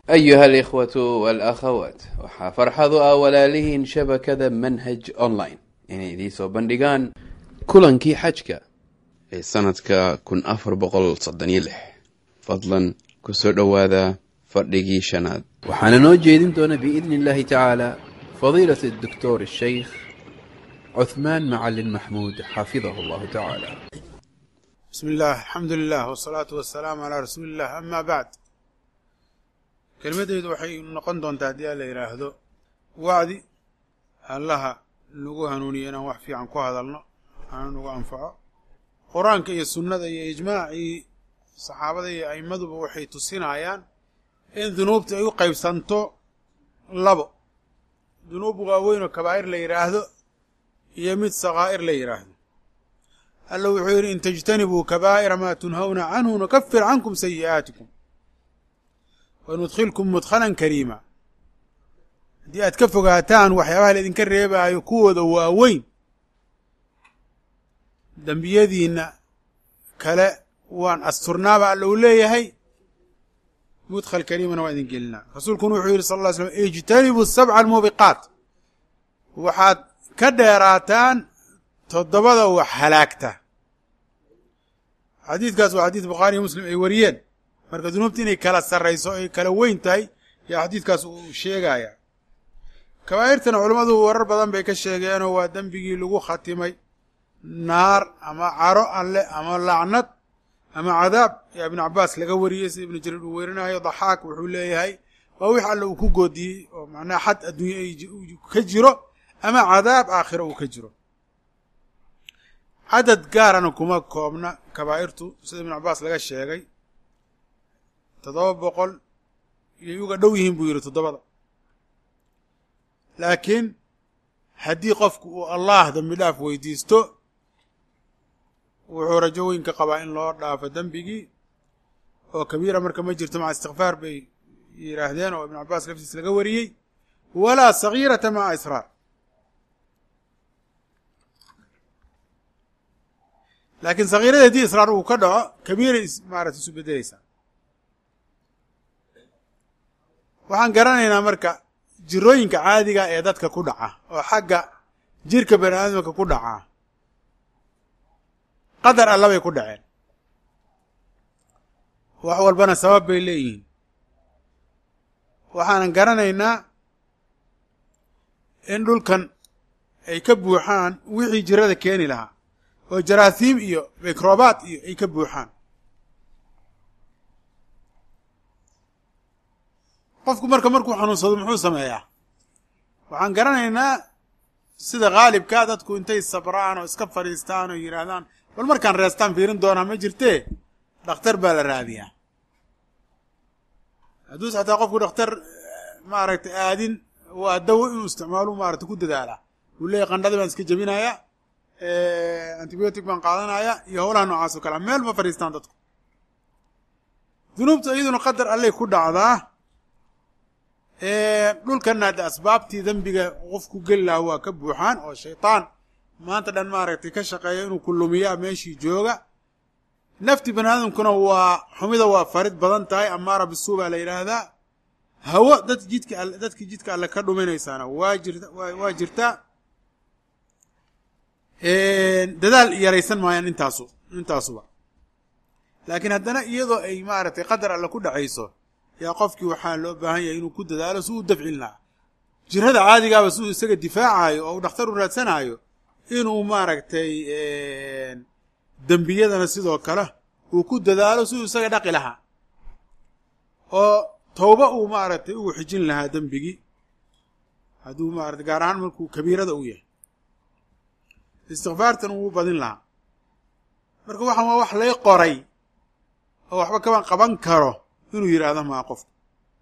أيها الإخوة والأخوات waxaa farxadu ah walaalihiin shabakada manhaj online inay idiin soo bandhigaan kulankii xajka ee sanadka kun afar boqol soddon iyo lix fadlan kusoo dhowaada fadhigii shanaad waxaana noo jeedin doona biidni illahi tacaala fadiilat الدكتور الشيخ عثمان معلن محمود حفظه الله تعالى بسم الله الحمد لله والصلاة والسلام على رسول الله أما بعد kelmadeydu waxay noqon doontaa haddii alla yidhaahdo wacdi allaha nagu hanuuniyo inaan wax fiican ku hadalno aana nagu anfaco qur-aanka iyo sunnada iyo ijmaacii saxaabada iyo a'immaduba waxay tusinayaan in dunuubta ay u qaybsanto labo dunuub waaweyn oo kabaa'ir la yidhaahdo iyo mid sakaa'ir la yidhaahdo alla wuxuu yidhi in tajtanibuu kabaa'ira maa tunhawna canhu nukafir cankum sayi'aatikum wanudkhilkum mudkhalan kariima haddii aad ka fogaataan waxyaabaha laydinka reebaayo kuwooda waaweyn dembiyadiinna kale waan asturnaaba alla uu leeyahay mudkhal kariimana waan idin gelinaa rasuulkuna wuxuu yidhi sal ll ly slam ijtanibu sabca almuubiqaat waxaad ka dheeraataan toddobada wax halaagta xadiidkaas waa xadiid bukhaari iyo muslim ay wariyeen marka dunuubta inay kala sarrayso ay kala weyn tahay yaa xadiidkaas uu sheegaya kabaa'irtana culammadu warar badan bay ka sheegeenoo waa dembigii lagu khatimay naar ama caro alle ama lacnad ama cadaab yaa ibnu cabbaas laga wariyey sida ibnu jariir uu werinayo daxaak wuxuu leeyahay waa wix alle uu ku goodiyey oo macnaha xad adduunye ay ka jiro ama cadaab aakhiro uu ka jiro cadad gaarana kuma koobna kabaa'irtu sida ibnu cabbaas laga sheegay toddoba boqol iyay uga dhow yihiin buu yidhi toddobada laakiin haddii qofku uu allah dembi dhaaf weydiisto wuxuu rajo weyn ka qabaa in loo dhaafo dembigii oo kabiira marka ma jirto maca istikfaar bay yidhaahdeen oo ibnu cabbaas laftiis laga wariyey walaa sagiirata maca israar laakiin sagiirada haddii israar uu ka dhaco kabiiray maarata isu beddeleysaa waxaan garanaynaa marka jirooyinka caadiga ee dadka ku dhaca oo xagga jirka bani aadamka ku dhaca qadar alla bay ku dhaceen wax walbana sabab bay leeyihiin waxaanan garanaynaa in dhulkan ay ka buuxaan wixii jirada keeni lahaa oo jaraasiim iyo mikrobaad iyo ay ka buuxaan qofku marka markuu xanuunsado muxuu sameeyaa waxaan garanaynaa sida khaalibkaa dadku intay sabraan oo iska fadhiistaan oo yidhaahdaan bal markaan reestaan fiirin doonaa ma jirtee dhakhtar baa la raadiyaa hadduuse xataa qofku dhakhtar maaragtay aadin waa dawo inuu isticmaalo maarata ku dadaalaa uu leeyahy qandhadii baan iska jebinayaa antibiotic baan qaadanaya iyo howlaha noocaas oo kalea meel ma fadhiistaan dadku dunuubta iyaduna qadar allay ku dhacdaa dhulkanna hadde asbaabtii dembiga qofku geli lahaa waa ka buuxaan oo shaytaan maanta dhan maaragtay ka shaqeeya inuu ku lumiyaa meeshii jooga nafti bani aadamkuna waa xumida waa farid badan tahay amaara bisuu baa la yidhaahdaa hawo dad jidka alle dadkii jidka alle ka dhuminaysaana waa jirta waa jirtaa dadaal yaraysan maayaan intaasu intaasuba laakiin haddana iyadoo ay maaragtay qadar alle ku dhacayso yaa qofkii waxaa loo baahan yahay inuu ku dadaalo si uu dafcin lahaa jirada caadigaaba si uu isaga difaacayo oo uu dhakhtar u raadsanayo inuu maaragtay dembiyadana sidoo kale uu ku dadaalo si uu isaga dhaqi lahaa oo towba uu maaragtay ugu xijin lahaa dembigii hadduu maarata gaar ahaan markuu kabiirada u yahay istikfaartan uu badin lahaa marka waxaan waa wax lay qoray oo waxba kama qaban karo inuu yidhaahdo maa qofku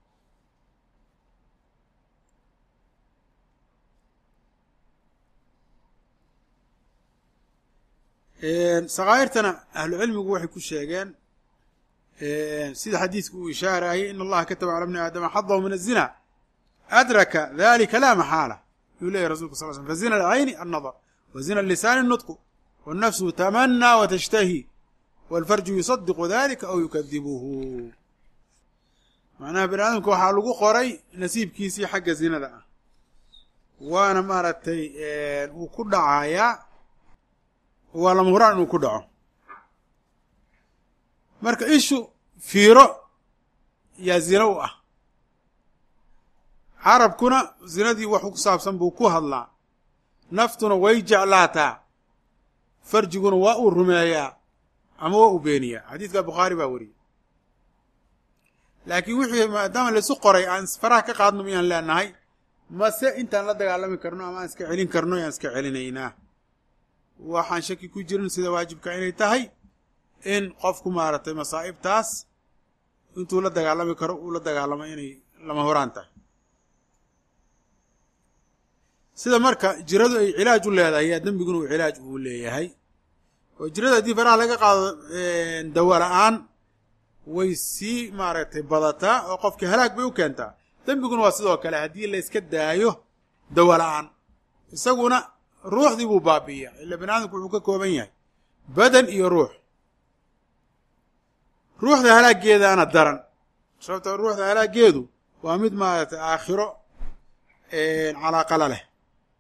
sakaa'irtana ahlucilmigu waxay ku sheegeen sida xadiidku uu ishaarayay in allaha kataba cala bni aadama xadahu min azina adraka dalika laa maxaala yuu leyahy rasulka sal slam fazina alcayni annadar wa zina lisaani nutqu wannafsu tamanaa watashtahi waalfarju yusadiqu dalika aw yukadibuhu macnaha bani aadamka waxaa lagu qoray nasiibkiisii xagga zinada ah waana maaragtay uu ku dhacayaa waa lama huraan inuu ku dhaco marka ishu fiiro yaa zina u ah carabkuna zinadii wax ku saabsan buu ku hadlaa naftuna way jeclaataa farjiguna waa uu rumeeyaa ama waa uu beeniyaa xadiidka bukhaari baa wariyey laakiin wixii maadaama laisu qoray aan faraha ka qaadno miyaan leenahay mase intaan la dagaalami karno ama aan iska celin karno yaan iska celinaynaa waxaan shaki ku jirin sida waajibka inay tahay in qofku maaragtay masaa'ibtaas intuu la dagaalami karo uu la dagaalamo inay lama horaan tahay sida marka jiradu ay cilaaj u leedahay yaa dembiguna uu cilaaj uu leeyahay oo jirada haddii faraha laga qaado dawa la-aan way sii maaragtay badataa oo qofka halaag bay u keentaa dembiguna waa sidoo kale haddii la iska daayo dawa la-aan isaguna ruuxdii buu baabi'iya ila bani aadamku wuxuu ka kooban yahay badan iyo ruux ruuxda halaaggeedaana daran sababto ruuxda halaaggeedu waa mid maaragtay aakhiro calaaqala leh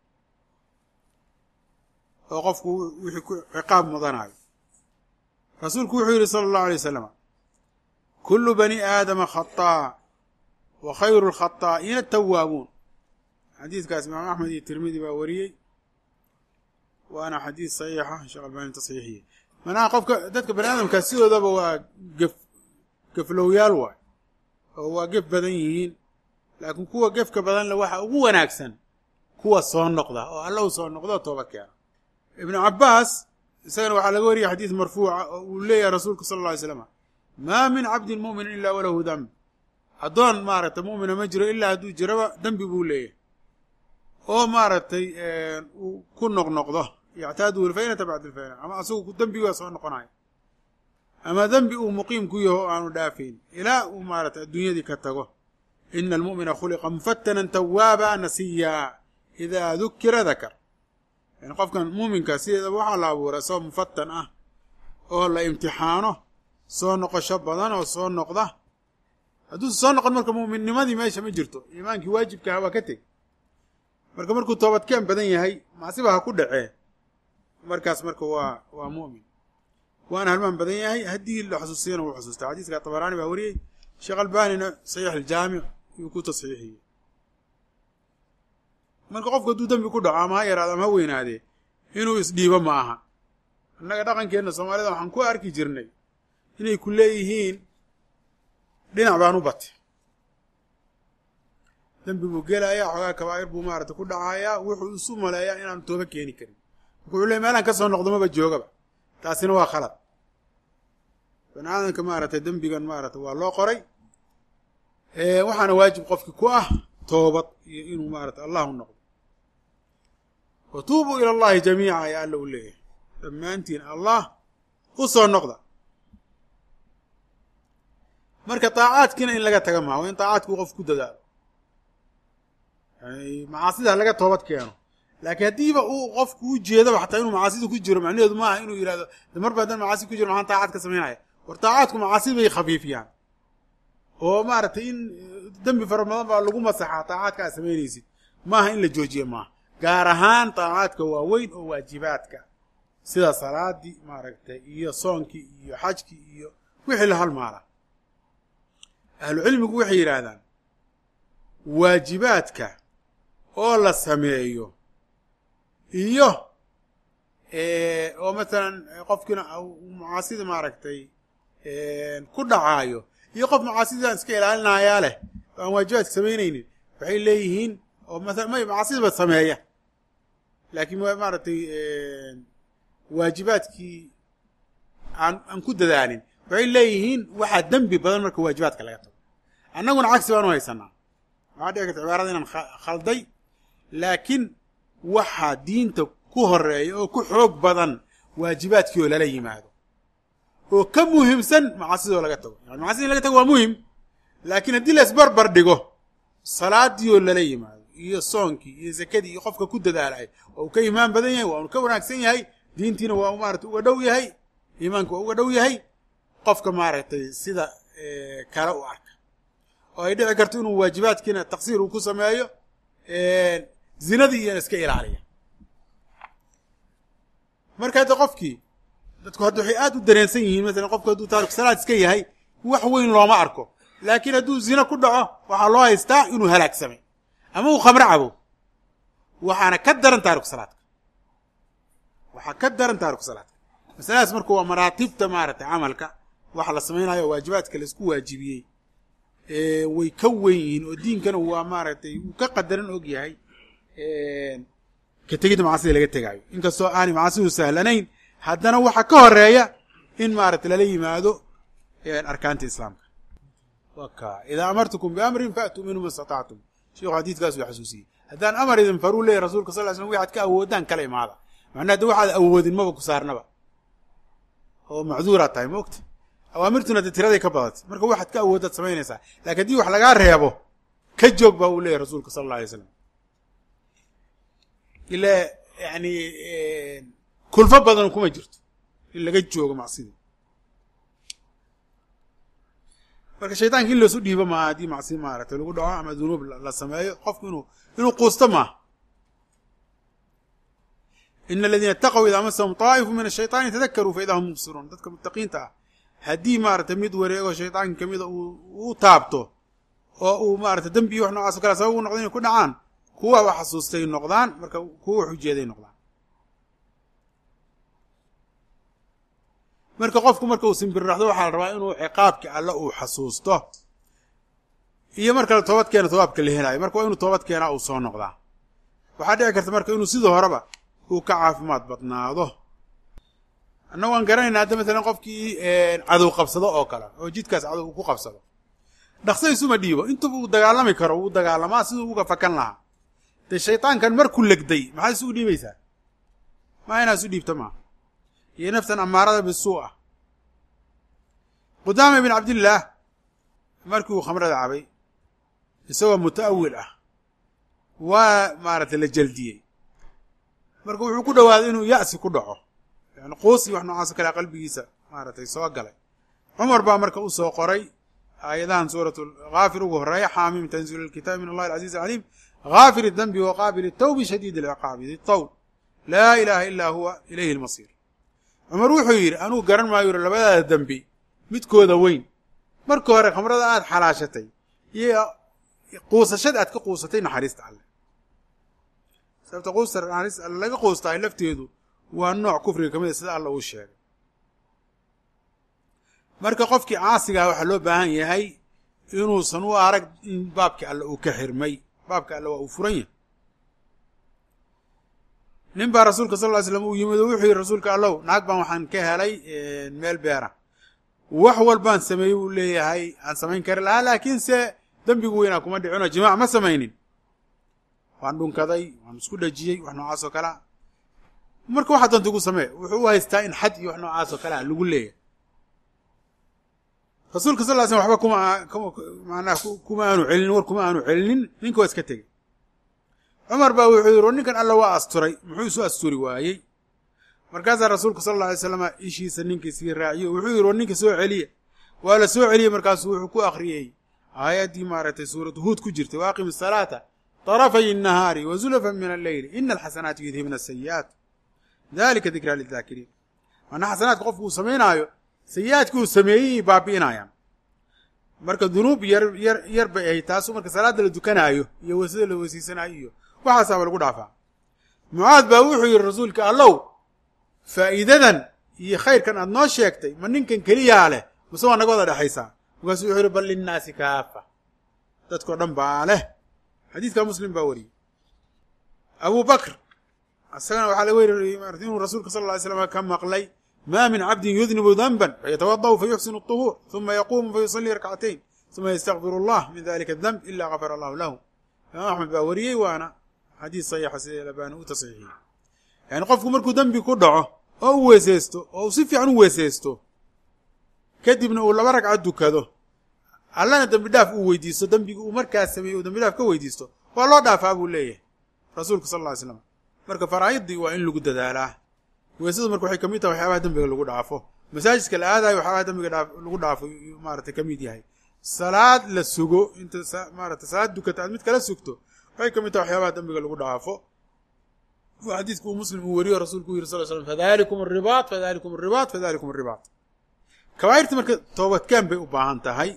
oo qofku wixii ku ciqaab mudanayo rasuulku wuxuu yidhi sala allahu alay wasalam kullu bani aadama khataa wa khayru lkhataa'iina atawaabuun xadiidkaas imaam axmed iyo tirmidi baa wariyey waana xadiid saxiixa sheekh albani tasxiixiye manaha qofka dadka bani aadamka sidoodaba waa gef geflowyaal waay oo waa gef badan yihiin laakiin kuwa gefka badanle waxa ugu wanaagsan kuwa soo noqda oo alla u soo noqdo tooba keena ibnu cabbaas isagana waxaa laga wariyay xadiid marfuuca oo uu leeyahay rasuulku sala alla alay slam maa min cabdin mu'minin ilaa walahu damb addoon maaragtay mu'mina ma jiro ilaa hadduu jiraba dembi buu leeyahay oo maaragtay uu ku noqnoqdo yactaadu alfaynata bacda alfayna ama asagu dembigaa soo noqonayo ama dembi uu muqiim ku yaho o aanu dhaafayn ilaa uu maaragtay adduunyadii ka tago ina almu'mina khuliqa mufatanan tawaaba nasiya idaa dukira dakar yani qofkan muuminka sideedaba waxaa la abuuray isagoo mufatan ah oo la imtixaano soo noqosho badan oo soo noqda hadduusa soo noqon marka mu'minnimadii meesha ma jirto iimaankii waajibkaha waa ka teg marka markuu toobadkeen badan yahay macsiba ha ku dhacee markaas marka waa waa mu'min waana halmaan badan yahay haddii la xusuusiyana wuu xusuusta xadiiska tabaraani baa wariyey sheekh albanina saxiix aljaamic yuu ku tasxiixiyey marka qofku hadduu dembi ku dhaco ama ha yaraado ama ha weynaadee inuu isdhiibo ma aha annaga dhaqankeenna soomaalida waxaan ku arki jirnay inay ku leeyihiin dhinac baan u batay dembi buu gelayaa xoogaa kabaa'ir buu maarata ku dhacayaa wuxuu isu maleeyaa inaanu tooba keeni karin marka wuxuu leey meelaan ka soo noqdo maba joogaba taasina waa khalad bani aadamka maaragtay dembigan maarata waa loo qoray waxaana waajib qofki ku ah toobad iyo inuu maarata allah u noqdo wa tuubuu ila allahi jamiica ayaa alla u leeyahay dhammaantiin allah u soo noqda marka daacaadkiina in laga taga maha waa in daacaadkii qof ku dadaalo yani macaasida laga toobad keeno laakiin haddiiba uu qofku u jeedaba xataa inuu macaasida ku jiro macnaheedu maaha inuu yidhahdo de marba haddaan macaasi ku jiro maxaan daacad ka samaynaya war daacaadku macaasi bay khafiifiyaan oo maaragtay in dembi fara badan baa lagu masaxaa daacaadka aad samaynaysid maaha in la joojiye maaha gaar ahaan daacaadka waaweyn oo waajibaadka sida salaadii maaragtay iyo soonkii iyo xajkii iyo wixii la halmaala ahlu cilmigu waxay yidhaahdaan waajibaadka oo la sameeyo iyo oo masalan qofkiina macaasida maaragtay ku dhacaayo iyo qof macaasidan iska ilaalinayaa leh oo aan waajibaadka samaynaynin waxay leeyihiin oo maala may macaasidaba sameeya laakiin maaragtay waajibaadkii aan aan ku dadaalin waxay leeyihiin waxaa dembi badan marka waajibaadka laga tago annaguna cagsi baanu haysanaa waxaa dhici karta cibaarada inaan khalday laakiin waxaa diinta ku horeeya oo ku xoog badan waajibaadkii oo lala yimaado oo ka muhiimsan macaasidoo laga tago yani macasida in laga tago waa muhim laakiin haddii la isbarbar dhigo salaadii oo lala yimaado iyo soonkii iyo zakadii iyo qofka ku dadaalay waa uu ka iimaan badan yahay waa uu ka wanaagsan yahay diintiina waa u maarata uga dhow yahay iimaanka waa uga dhow yahay qofka maaragtay sida kale u arka oo ay dhici karto inuu waajibaadkiina taqsiir uu ku sameeyo zinadii iyana iska ilaaliya marka hadda qofkii dadku hadda waxay aad u dareensan yihiin masalan qofku hadduu taariku salaad iska yahay wax weyn looma arko laakiin hadduu zino ku dhaco waxaa loo haystaa inuu halaagsamay ama uu khamro cabo waxaana ka daran taariku salaadka waxaa ka daran taariku salaadka masaladaas marka waa maraatibta maaragtay camalka waxa la samaynayo waajibaadka laisku waajibiyey way ka weyn yihiin oo diinkana waa maaragtay uu ka qadaran og yahay ka tegidda macasida laga tegaayo inkastoo aanay macasidu sahlanayn haddana waxaa ka horeeya in maaragtay lala yimaado arkaanta islaamka waka idaa amartukum biamrin faatuu minhu ma istatactum sheikhu xadiidkaas uu xasuusiyey haddaan amar idin faruu leeyahy rasulka sal ly slam waxaad ka awoodaan kala imaada macnaa hadda waxaad awoodin maba ku saarnaba oo macduuraad tahay ma ogta awaamirtuna dee tiraday ka badatay marka waxaad ka awooddaad samaynaysaa lakin haddii wax lagaa reebo ka joog baa uu leeyahy rasuulka sala alla alay slam ilaa yani kulfo badan kuma jirto in laga joogo macsida marka shaytaanka in loosu dhiibo maaha haddii macsi maaragtay lagu dhaco ama dunuub la sameeyo qofku inuu inuu quusto maaha ina aladiina itaqow idaa masahum طaa'ifu min ashayطaani tadakaruu fa idaa hum mubsiruun dadka muttaqiinta ah haddii maaragtay mid wareego shayطaanka kamida uu taabto oo uu maaragtay dembi wax noocaas o kale sabab u noqdo inay ku dhacaan kuwa wax xasuustay noqdaan marka kuwa wax ujeeday noqdaan marka qofku marka uu simbirraxdo waxaa la rabaa inuu ciqaabka alle uu xasuusto iyo marka la toobad keena tobaabka la helaayo marka waa inuu toobad keenaa uu soo noqdaa waxaa dhici karta marka inuu sidii horeba uu ka caafimaad badnaado annagu aan garanayna hadda masalan qofkii cadow qabsado oo kale oo jidkaas cadow uu ku qabsado dhaqso isuma dhiibo intuba uu dagaalami karo wuu dagaalamaa siduu uga fakan lahaa dee shaytaankan markuu legday maxaa isu dhiibaysaa maa inaa isu dhiibta maaha iyo naftan amaarada bisuu ah qudaama ibn cabdillaah markii uu khamrada cabay isagoo muta'awil ah waa maaragtay la jaldiyey marka wuxuu ku dhowaaday inuu ya'si ku dhaco yani quusi wax noocaas o kale qalbigiisa maaragtay soo galay cumar baa marka u soo qoray aayadahan suuratu haafir ugu horeeya xaamim tanziilu lkitaabi min allahi alcaziiz alcaliim haafir idambi wa qaabil itawbi shadiid alciqaabi di tawl laa ilaaha ilaa huwa ilayhi lmasiir cumar wuxuu yidhi anuu garan maayo yuri labadaada dembi midkooda weyn marka hore khamrada aad xalaashatay iyo quusashada aad ka quusatay naxariista alle sababta quusta naxariista alle laga quustaay lafteedu waa nooc kufriga ka mid a sida alla uu sheegay marka qofkii caasigaa waxaa loo baahan yahay inuusan u arag in baabki alle uu ka xirmay baabka alle waa uu furan yahay nin baa rasuulka sal ly slam uu yimid oo wuxuu yidhi rasuulka allow naag baan waxaan ka helay meel beera wax walbaan sameeyey uu leeyahay aan samayn kari lahaa laakiinse dembigu weynaa kuma dhicinoo jimaac ma samaynin waan dhunkaday waan isku dhajiyey wax noocaas oo kalea marka waxaa doonta igu samee wuxuu u haystaa in xad iyo wax noocaas oo kalea lagu leeyahay rasuulka sal ly slam waxba kuma manaa kuma aanu celinin war kuma aanu celinin ninka waa iska tegey cumar baa wuxuu yidhi ninkan alla waa asturay muxuu isu asturi waayey markaasaa rasuulka sal alla alay slama ishiisa ninkii sii raaciyo wuxuu yidhi war ninka soo celiya waa la soo celiyey markaasuu wuxuu ku akhriyey aayaddii maaragtay suuratu huud ku jirtay waaqim asalaata طarafay الnahaari wa zulafan min alleyli ina alxasanaati yudhibna asayi'aat dalika dikraa lidaakiriin maanaa xasanaadka qofku uu samaynaayo sayi-aadkii uu sameeyey baabi'inayaan marka dunuub yar yar yar bay ahayd taasu marka salaadda la dukanaayo iyo weysada la weysaysanayo iyo waxaasaaba lagu dhaafaa mucaad baa wuxuu yidhi rasuulka allow faa'iidadan iyo khayrkan aad noo sheegtay ma ninkan keliyaa leh mase waa naga wada dhexaysaa markaasuu wuxuu yidhi bal linnaasi kaafa dadkao dhan baa leh xadiidka muslim baa wariyey abu bakr isagana waxaa laga weri inuu rasuulka sal ly slam ka maqlay ma min cabdin yudnibu danban fayatawada'u fayuxsinu الطuhuur ثuma yaquumu fayusalii rakcatayn ثuma ystakfir اllah min dalika الdanb ila gafar allahu lahu imaam axmed baa wariyey waana xadiis saxiixa sida labani u tasxiixiyey yani qofku markuu dembi ku dhaco oo u weeseysto oo uu si fiican u weeseysto kadibna uu laba ragcad dukado allana dembi dhaaf uu weydiisto dembigi uu markaas sameeyey uu dembi dhaaf ka weydiisto waa loo dhaafaa buu leeyahay rasuulka sal lla ly slam marka faraa'idii waa in lagu dadaalaa weysadu marka waxay kamid tahay waxyaabaha dembiga lagu dhaafo masaajidka la aadayo waxyaabaha dembiga lagu dhaafo maaragtay ka mid yahay salaad la sugo inta maarata salaad dukata aad mid kala sugto waxay ka mid taha waxyaabaha dambiga lagu dhaafo u xadiidku uu muslim uu weriyo rasuulku u yiri sal slam fadalikum aribaat fadalikum aribaat fadalikum aribaat kabaa'irta marka toobadkeen bay u baahan tahay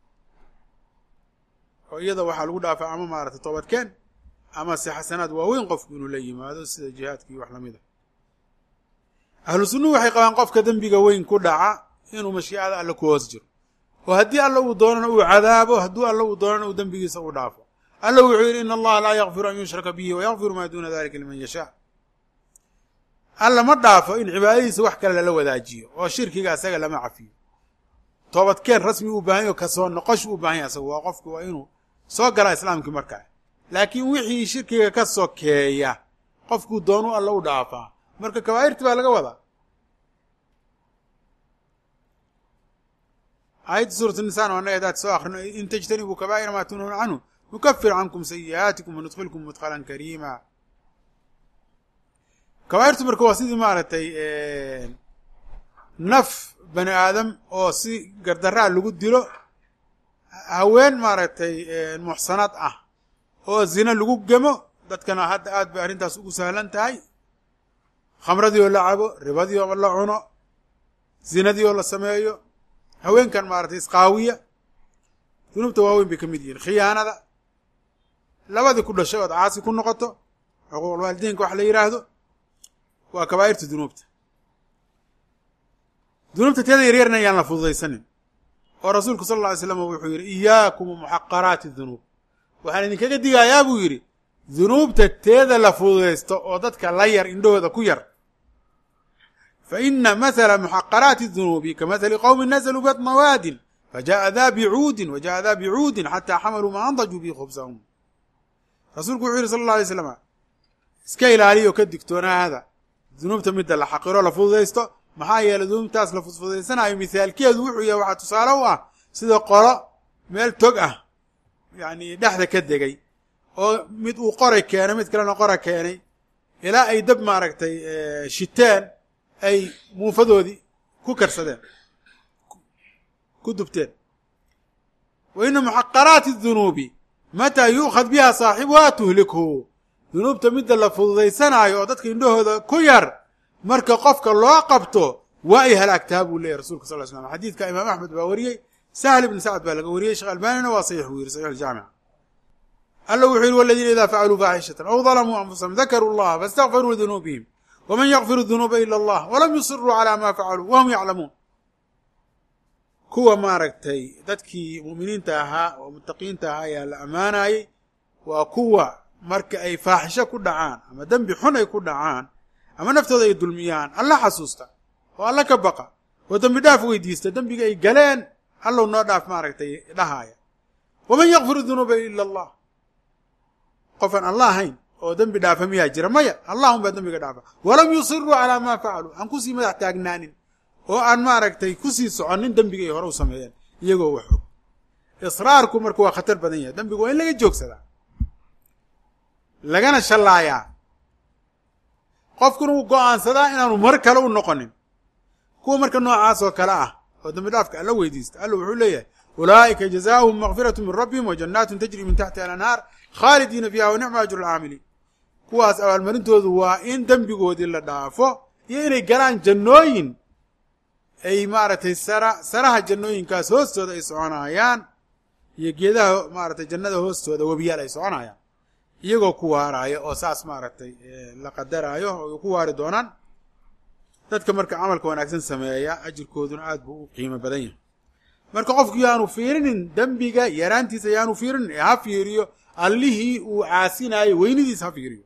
oo iyada waxaa lagu dhaafaa ama maarata toobadkeen ama se xasanaad waaweyn qofku inuu la yimaado sida jihaadkii wax lamid a ahlu sunnuhu waxay qabaan qofka dembiga weyn ku dhaca inuu mashiicada alle ku hoos jiro oo haddii alla uu doonana uu cadaabo hadduu alla uu doonana uu dembigiisa u dhaafo alla wuxuu yidhi ina allaha laa yakfiru an yushraka bihi wayakfiru maa duuna dalika liman yashaa alla ma dhaafo in cibaadadiisa wax kale lala wadaajiyo oo shirkiga asaga lama cafiyo toobadkeen rasmi u baahan yaho kasoo noqosh u baahan yahy asagu waa qofku waa inuu soo galaa islaamkii markaa laakiin wixii shirkiga ka sokeeya qofkuu doonu alla u dhaafaa marka kabaa'irti baa laga wadaa aayadda suurat nisaan oo annaga hadaad soo akrino in tajtanibuu kabaa'ira maa tunhuuna canhu nukafir cankum sayi'aatikum wanudkhilkum mudkhalan kariima kabaa'irtu marka waa sidii maaragtay naf bani aadam oo si gardaraa lagu dilo haween maaragtay muxsanad ah oo zina lagu gemo dadkana hadda aad bay arrintaas ugu sahlan tahay khamradii oo la cabo ribadii oo la cuno zinadii oo la sameeyo haweenkan maaragtay isqaawiya dunuubta waaweyn bay ka mid yihiin khiyaanada labadii ku dhashay ood caasi ku noqoto xuquuqulwaalidiinka wax la yidhaahdo waa kabaa'irta dunuubta dunuubta teeda yaryarna ayaan la fududaysanin oo rasuulku sal alla alay slam wuxuu yidhi iyaakum muxaqaraati dunuub waxaan idinkaga digayaa buu yidhi dunuubta teeda la fududaysto oo dadka la yar indhahooda ku yar fa ina mathala muxaqaraati dunuubi ka mathali qowmin nazluu batna waadin fajaءa daa bicuudin wa jaءa daa bicuudin xataa xamaluu maa andajuu bihi khubsahum rasuulku wuxuu yidhi sal alla alay slam iska ilaaliyo ka digtoonaada dunuubta midda la xaqiro la fududaysto maxaa yeelay dunuubtaas la fudfudaysanayo mithaalkeedu wuxuu yahay waxaa tusaale u ah sida qolo meel tog ah yacni dhexda ka degay oo mid uu qoray keenay mid kalena qora keenay ilaa ay dab maaragtay shiteen ay muufadoodii ku karsadeen ku dubteen wa ina muxaqaraati dunuubi mataa yu'khad biha saaxibuha tuhlikhu dunuubta midda la fududaysanaayo oo dadka indhahooda ku yar marka qofka loo qabto waa ay halaagtaa buu leeyahy rasulka sal slam xadiidka imaam axmed baa wariyey sahl ibn sacd baa laga wariyey sheekh albanina waa saxiix buu yiri saxiix aljaamica alla wuxuu yihi waladiina idaa facaluu faaxishatan aw dalamuu anfusahum dakaruu llaha faاstakfaruu lidunuubihim waman yakfiru dunuuba ila allah walam yusiruu calaa ma facaluu wahum yaclamuun kuwa maaragtay dadkii mu'miniinta ahaa oo muttaqiinta ahaa ayaa la ammaanayey waa kuwa marka ay faaxisho ku dhacaan ama dembi xun ay ku dhacaan ama naftooda ay dulmiyaan alla xasuusta oo alla ka baqa oo dembi dhaaf weydiista dembiga ay galeen allow noo dhaaf maaragtay dhahaaya waman yakfiru dunuuba ila allah qofaan alla ahayn oo dembi dhaafa miyaa jira maya allahum baa dembiga dhaafa walam yusiruu calaa maa facaluu aan kusii madax taagnaanin oo aan maaragtay kusii soconnin dembiga ay hore u sameeyeen iyagoo wax og israarku marka waa khatar badan yahay dembiga waa in laga joogsadaa lagana shallaayaa qofkuna uu go'aansadaa inaanu mar kale u noqonin kuwa marka noocaas oo kale ah oo dembi dhaafka alla weydiista alla wuxuu leeyahay ulaa'ika jazaauhum makfiratu min rabbihim wa jannaatun tajri min taxtiha alanhaar khaalidiina fiiha wa nicma ajru lcaamiliin kuwaas abaalmarintoodu waa in dembigoodii la dhaafo iyo inay galaan jannooyin ay maaragtay sara saraha jannooyinkaas hoostooda ay soconaayaan iyo geedaha maaragtay jannada hoostooda webiyaal ay soconayaan iyagoo ku waaraaya oo saas maaragtay la qadaraayo oo ku waari doonaan dadka marka camalka wanaagsan sameeya ajirkooduna aad buu u qiimo badan yahay marka qofku yaanu fiirinin dembiga yaraantiisa yaanu fiirinin ee ha fiiriyo allihii uu caasinaayo weynidiisa ha fiiriyo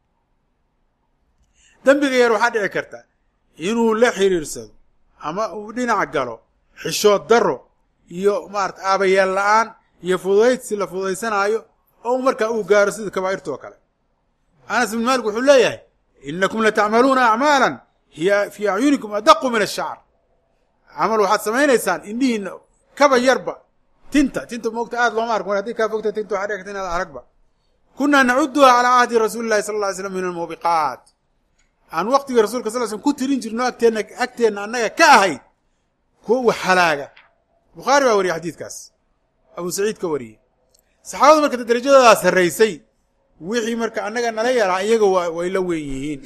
dembiga yar waxaa dhici karta inuu la xiriirsado ama uu dhinac galo xishood daro iyo maarata aabayeel la-aan iyo fudaydsi la fudaysanaayo oo markaa uu gaaro sida kabaa'irta oo kale anas bin maalik wuxuu leeyahay inakum latacmaluuna acmaalan hiya fii acyunikum adaqu min ashacr camal waxaad samaynaysaan indhihiina kaba yarba tinta tinta moogta aad looma ark mar haddii kaa fogta tinta waxaa dhigta inaad aragba kunaa nacuduha calaa cahdi rasuuli llahi sala lla ly slam min almuubiqaat aan waqtiga rasulka sal slm ku tirin jirno agteenna agteenna annaga ka ahayd kuwa wax halaaga bukhaari baa wariya xadiidkaas abu saciid ka wariyey saxaabada marka darajadoodaa sarraysay wixii marka annaga nala yaraa iyaga waa way la weyn yihiin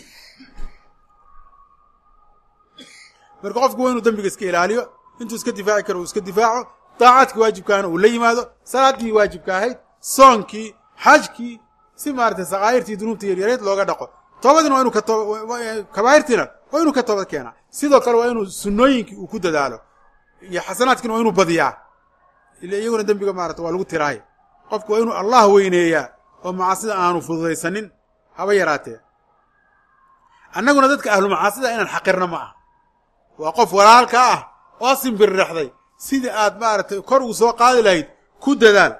marka qofku waa inuu dembiga iska ilaaliyo intuu iska difaaci karo uu iska difaaco daacadkii waajibkaana uu la yimaado salaaddii waajibka ahayd soonkii xajkii si maaratay sakaa'irtii dunuubta yaryareed looga dhaqo toobadiina waa inuu kabaa'irtiina waa inuu ka toobad keenaa sidoo kale waa inuu sunnooyinkii uu ku dadaalo iyo xasanaadkiina waa inuu badiyaa ila iyaguna dembiga maarata waa lagu tiraay qofku waa inuu allah weyneeyaa oo macaasida aanu fududaysanin haba yaraatee annaguna dadka ahlu macaasida inaan xaqirna ma ah waa qof walaalka ah oo simbirrexday sidii aad maaragtay kor ugu soo qaadi lahayd ku dadaal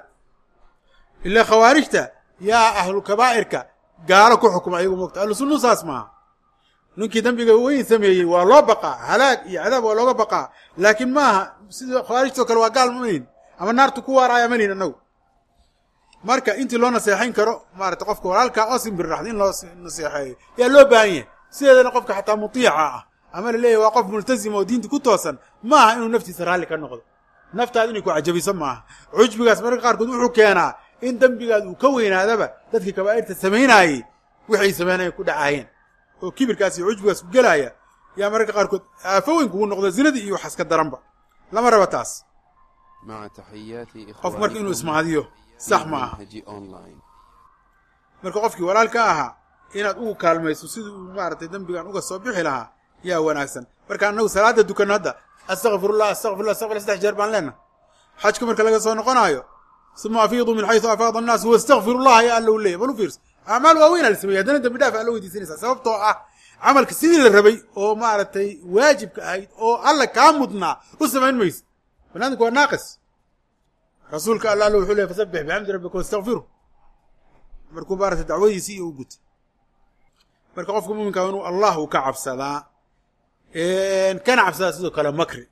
ilaa khawaarijta yaa ahlu kabaa'irka gaalo ku xukuma ayagu mogta ahlu sunnu saas maaha ninkii dembiga weyn sameeyey waa loo baqaa halaag iyo cadaab waa looga baqaa laakiin maaha sida khawaarijtoo kale waa gaal mamayn ama naartu ku waaraaya malin annagu marka intii loo naseexayn karo maarata qofka walaalkaa oo simbirraxda in loo naseexeeyo yaa loo baahan yahay sideedana qofka xataa mutiica ah ama la leeyahy waa qof multazima oo diinta ku toosan maaha inuu naftiisa raalli ka noqdo naftaada inay ku cajabiso maaha cujbigaas mararka qaarkood wuxuu keenaa in dembigaad uu ka weynaadaba dadkii kabaa'irta samaynaayey waxay sameynaya ku dhacaayeen oo kibirkaas iyo cujbigaas ku gelaaya yaa mararka qaarkood aafo weyn kugu noqdo zinadii iyo waxas ka daranba lama raba taas مع تحياتي qof marka inuu ismaadiyo sax ma aha منهج أونلاين marka qofkii walaalka ahaa inaad ugu kaalmayso sidii uu maaragtay dembigan uga soo bixi lahaa yaa wanaagsan marka annagu salaada dukan hadda astakfirullah astakfirullah astaqfirullah saddex jeer baan leenahay xajka marka laga soo noqonaayo suma afiidu min xaysu afaada annaas wastakfirullaha ya alla u leeyahy bal u fiirso acmaal waaweyn aa la sameeyey haddana dembi dhaaf aa la weydiisanaysaa sababtoo ah camalka sidii la rabay oo maaragtay waajibka ahayd oo alla kaa mudnaa u samayn mayso banaadamku waa naaqis rasuulka alla alla wuxuu leey fasabbix bixamdi rabbika wastakfiru markuu maaragtay dacwadiisii iyo u guta marka qofka muminka waa inuu allah uu ka cabsadaa kana cabsadaa sidoo kale makri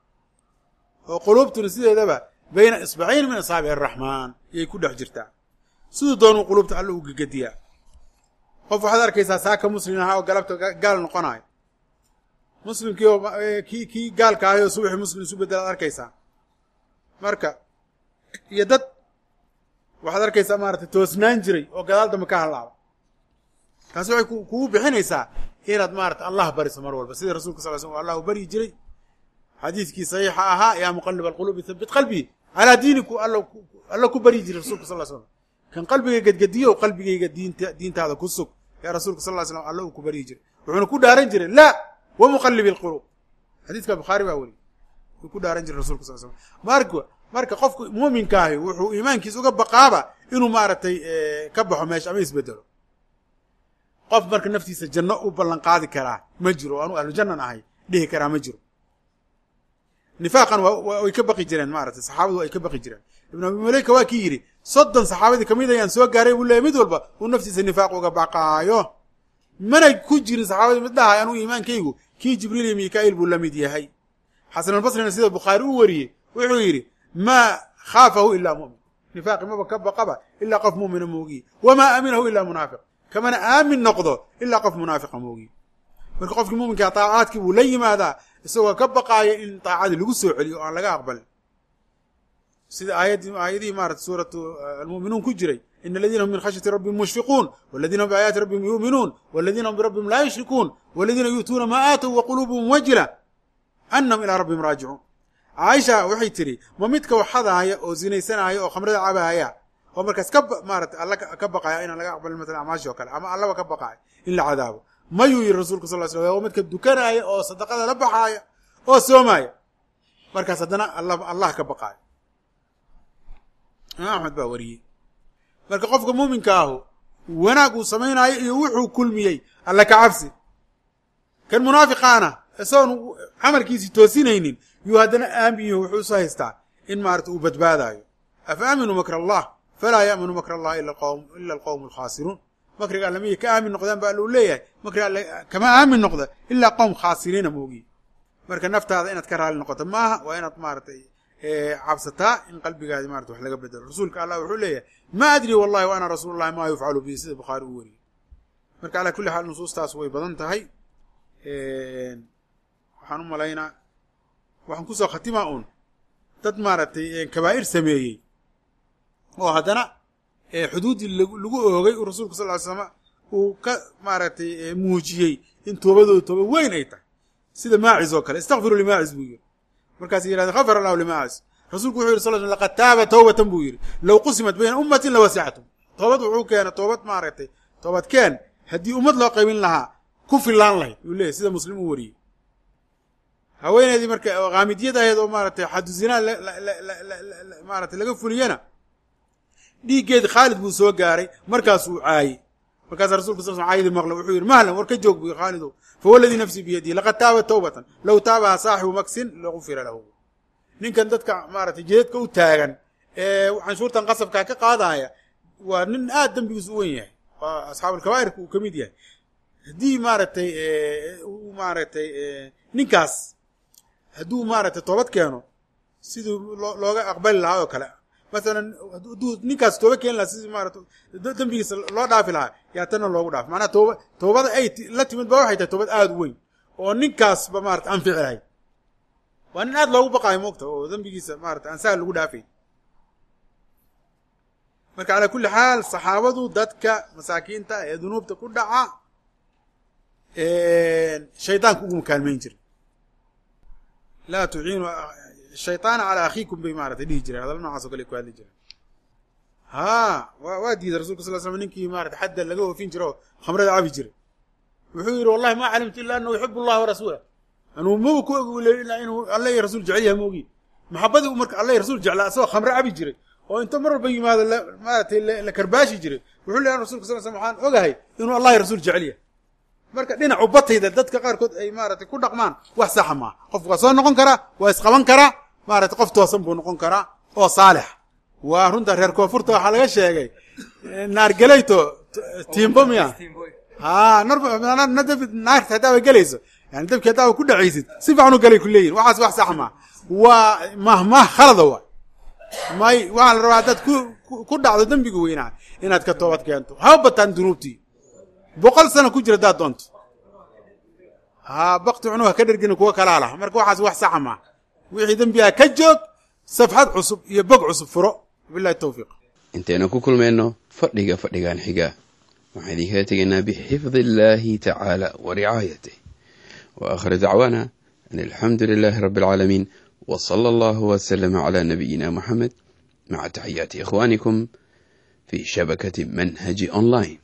oo quluubtuna sideedaba bayna isbacayn min asaabici araxmaan yay ku dhex jirtaa siduu doonuu quluubta alla u gegediyaa qof waxaad arkaysaa saaka muslim ahaa oo galabta gaal noqonayo muslimkii oo kii kii gaalka ahay oo subaxii muslim isu bedelaad arkaysaa marka iyo dad waxaad arkaysaa maaragtay toosnaan jiray oo gadaal dambe ka halaaba taasi waxay kugu bixinaysaa inaad maarata allah bariso mar walba sidii rasulka sal sl allah u baryi jiray xadiidkii saxiixa ahaa yaa muqalib alquluubi habit qalbii calaa diiniku alla ku baryi jiray rasulka sal slam kan qalbiga gedgediyo qalbigayga diinta diintaada ku sug yaa rasuulka sal ly slam alla uu ku baryi jiray wuxuuna ku dhaaran jiray laa wa muqalibi alquluub xadiidka bukhaari baa weli wuu ku dhaaran jiray rasulka sal slam marka marka qofku muuminka ahi wuxuu iimaankiisa uga baqaaba inuu maaragtay ka baxo meesha ama isbedelo qof marka naftiisa janno u ballan qaadi karaa ma jiro anuu ahlu jannan ahay dhihi karaa ma jiro nifaaqan way ka baqi jireen maaragtay saxaabadu ay ka baqi jireen ibnu abi maleyka waa kii yidhi soddon saxaabadii kamid ayaan soo gaaray buu leeyay mid walba uu naftiisa nifaaq uga baqaayo mana ku jirin saxaabadii mid dhahay anuu iimaankaygu kii jibriil iyo mikaa'il buu la mid yahay xasan albasrina sida bukhaari u wariyey wuxuu yidhi maa khaafahu ilaa mu'min nifaaqi maba ka baqaba ilaa qof mu'mina moogiye wamaa aaminahu ilaa munaafiq kamana aamin noqdo ilaa qof munaafiqa moogiye marka qofkii muminkaa taacaadkii buu la yimaadaa isagoo ka baqaaya in taacadii lagu soo celiyo o aan laga aqbalin sida aayadii aayadihii maarata suuratu almu'minuun ku jiray ina aladiina hum min khashyati rabbihim mushfiquun waladiina hum biaayaati rabbihim yu'minuun waladiina hum birabbihim laa yushrikuun waladiina yu'tuuna maa aatow wa quluubuhum wajila annahum ilaa rabbihim raajicuun caaisha waxay tidhi ma midka waxadaaya oo zinaysanaaya oo khamrada cabaaya oo markaas ka maarata alla ka baqaya inaan laga aqbalin matalan acmaashi oo kale ama allaba ka baqaaya in la cadaabo mayuu yidhi rasulka sal sl waa midka dukanaaya oo sadaqada la baxaaya oo soomaaya markaas haddana allah ka baqaayo imaam axmed baa wariyey marka qofka muuminka ahu wanaag uu samaynaayo iyo wuxuu kulmiyey alla ka cabsi kan munaafiqaana isagoon camalkiisii toosinaynin yuu haddana aamin yaho wuxuu isu haystaa in maarata uu badbaadaayo afa aaminuu makr allah falaa yaaminu makr allahi ila alqowmu alkhaasiruun makriga alle miyay ka aamin noqdaan ba alla uu leeyahay makriga alle kama aamin noqda ilaa qowm khaasiriina moogiye marka naftaada inaad ka raali noqoto maaha waa inaad maaratay cabsataa in qalbigaadi marata wax laga bedelo rasuulka allah wuxuu leeyahay ma adri wallahi wa ana rasuul llahi ma yufcalu bihi sida bukhaari uu wariyey marka calaa kulli xaal nusuustaas way badan tahay waxaan u malaynaa waxaan kusoo khatimaa un dad maaragtay kabaa'ir sameeyey oo haddana xuduuddii lagu oogay uu rasuulku sal ly slama uu ka maaragtay muujiyey in toobadooda tooba weyn ay tahay sida maacis oo kale istakfiru limaacis buu yidhi markaas yidhahde khafar allahu limaacis rasuulku wuxuu yidhi sal sl laqad taaba tawbatan buu yidhi low qusimat bayna ummatin lawasicatum toobad wuxuu keena toobad maaragtay toobad keen haddii ummad loo qaybin lahaa ku filaan lahayd uu leeyahy sida muslim uu wariyey haweeneydii marka kaamidiyad ahayd oo maaratay xadu zinaa maaratay laga fuliyana dhiiggeedi khaalid buu soo gaaray markaasuu caayey markaasa rasulka sal sl caayadii maqla wuxuu yidhi mahlan war ka joog buy khaalidow fawaladii nafsii biyadihi laqad taaba tawbatan low taabaha saaxibu maksin lagufira lahu ninkan dadka maaratay jeedadka u taagan ee canshuurtan qasabkaa ka qaadaya waa nin aad dembigiisu u wen yahay waa asxaabulkabaa'irka uu ka mid yahay haddii maaragtay maaragtay ninkaas hadduu maaragtay toobad keeno siduu looga aqbali lahaa oo kale masalan hadduu ninkaas tooba keeni lahaa sidii maarata dembigiisa loo dhaafi lahaa yaa tanna loogu dhaaf macnaha tooba toobada ay la timid ba waxay tahay toobad aada u weyn oo ninkaasba maarata anfici lahayd waa nin aad loogu baqaayo moogta oo dembigiisa maarata aan sahal lagu dhaafay marka calaa kulli xaal saxaabadu dadka masaakiinta ee dunuubta ku dhaca shaydaanka uguma kaalmayn jira laa tuciinu shayطaana calaa akhiikum bay maaratay dhihi jireen hadalla nocaas o kale ku hadli jireen ha wa waa diiday rasulka sal slam ninkii maarata xadda laga oofin jira oo khamrada cabi jiray wuxuu yidhi wallahi ma calimtu ila anahu yuxib allah warasuulah anuu maba ku og ilaa inuu alla iyo rasuul jecel yahay moogi maxabadii u marka alla iyo rasuul jeclaa asagoo khamre cabi jiray oo inta mar walba yimaado maaratay la karbaashi jiray wuxuu leeyahay rasulka sal slam waxaan ogahay inuu allah iyo rasuul jecel yahay marka dhinacu batayda dadka qaarkood ay maaratay ku dhaqmaan wax saxa maaha qofku waa soo noqon karaa waa isqaban karaa maaratay qof toosan buu noqon karaa oo saalix waa runta reer koonfurta waxaa laga sheegay naargeleyto tiimbo miya ha naarta haddaaba gelayso yani dabkii haddaaba ku dhacaysid si fiican u galay ku leeyihin waxaas wax sax maa waa mahmah khalada waay may waxaa la rabaa haddaad ku dhacdo dembiga weynaa inaad ka toobad keento haba bataan dunuubtii boqol sano ku jira haddaad doonto ha bakti cunuga ka dhergina kuwa kalaa lah marka waxaas wax saxa maa wixii dembigaa ka joog safxad cusub iyo bog cusub furo bilahi tawfiiq intaynu ku kulmayno fadhiga fadhigan xiga waxaan idinkala tegaynaa bixifdi illaahi tacaala wa ricaayatih wa aakhiru dacwaana an alxamdu lilaahi rabbi alcaalamiin wa sala allahu wasalama calaa nabiyina moxamed maca taxiyaati ikhwaanikum fii shabakati manhaji online